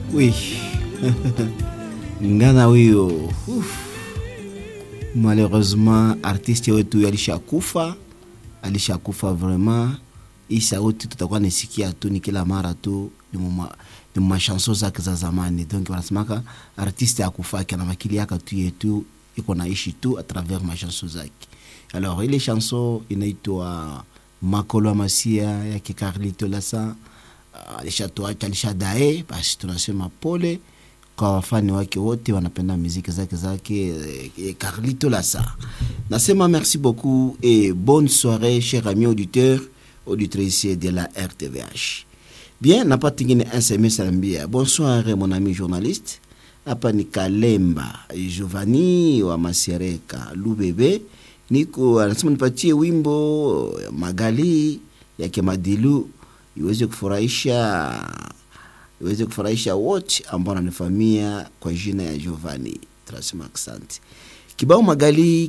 Oui. Ngana huyo. Uf. Malheureusement artiste wetu alishakufa, alishakufa vraiment. Hii sauti tutakuwa nisikia tu ni kila mara tu ni muma ni mashanso zake za zamani. Donc wanasemaka artiste akufaki na makili yake tu yetu iko naishi tu a travers mashanso zake. Alors ile chanson inaitwa Makolo Masia yake Carlito Lasa alishatuacha alishadae, basi tunasema pole kwa wafani wake wote wanapenda muziki zake zake eh, Carlito Lassa. Nasema merci beaucoup et bonne soirée chers amis auditeurs auditrices de la RTVH. Bien, napata ingine SMS anambia bonsoir mon ami journaliste. Hapa ni Kalemba Giovanni wa Masereka Lubebe. Niko anasema nipatie wimbo Magali yake Madilu iweze kufurahisha iweze kufurahisha wote ambao wananifamia kwa jina ya Giovanni. Tunasema asante. Kibao Magali